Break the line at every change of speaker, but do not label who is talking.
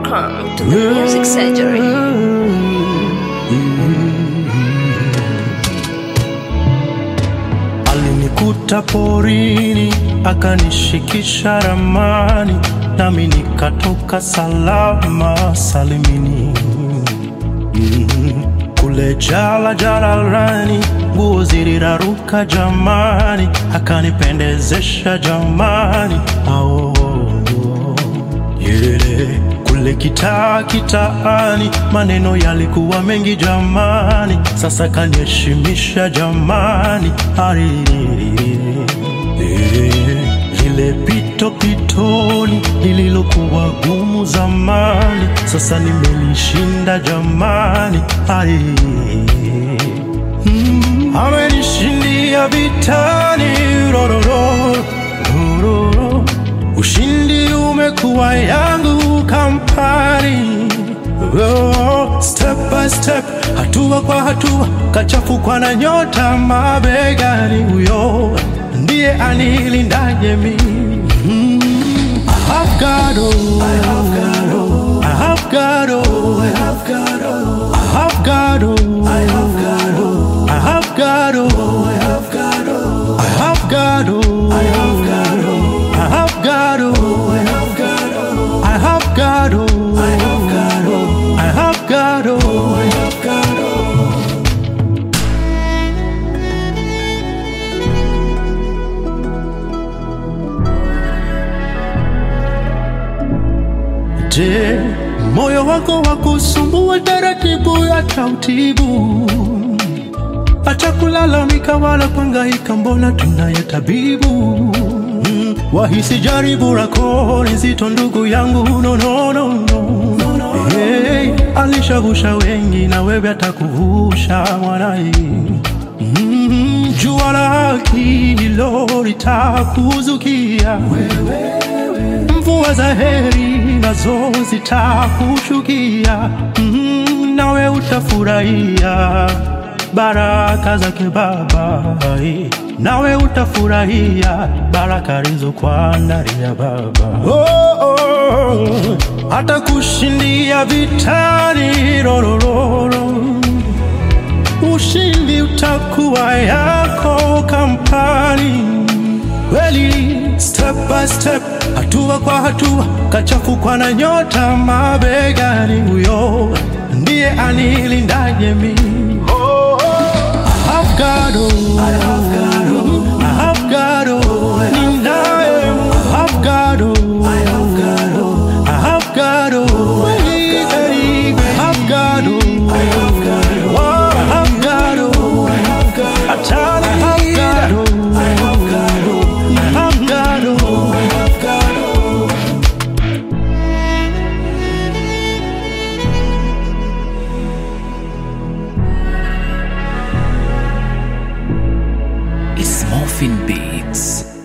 Welcome to the Music Surgery.
Alinikuta porini akanishikisha ramani, nami nikatoka salama salimini. Mm, Kule jala jalalani, nguo ziliraruka jamani, akanipendezesha jamani. Ao, yeah. Kule kitaa kitaani, maneno yalikuwa mengi jamani, sasa kaniheshimisha jamani. Ari, eh, lile pito pitoni lililokuwa gumu zamani, sasa nimelishinda jamani. Ai, mm, amenishindia vitani rororo, rororo. Ushindi umekuwa yangu kampani Oh, step by step, hatua kwa hatua, kachafukwa na nyota mabegani. Huyo ndiye anilindaje mimi. Mm, I have God, oh, I have God, oh, I have God, oh, I have God, oh, I have God, oh, I have God, oh, I have God, oh, I have God, oh, I have God, oh, I have God, oh, I have God, oh, I have God, oh, I have God, oh, I have God, oh, I have God, oh, I have God, oh. Je, moyo wako wa kusumbua taratibu ya tautibu, acha kulalamika wala kuhangaika, mbona tunaye tabibu. Mm, wahisi jaribu lako ni zito, ndugu yangu, no, no, no, no. Hey, alishavusha wengi na wewe atakuvusha mwanai. Mm, jua la haki hilo litakuzukia mvua za heri nazo zitakushukia, mm, nawe utafurahia baraka zake Baba, ai, nawe utafurahia baraka alizokuandalia Baba. Oh, oh, atakushindia vitani rorororo ushindi utakuwa yako kampani kweli, step by step, hatua kwa hatua, kachafukwa na nyota mabegani. Huyo ndiye anilindaje mimi. I have God, oh, I have God, oh, I have God, oh, ninaye. I have God, oh, I have God, oh, I have God, oh, I have God, oh, I have God, oh, I have God, oh, I have God, oh, Atana, I have God, oh, I have God, oh, I have God, oh, I have God, oh.
It's Morphin Beats.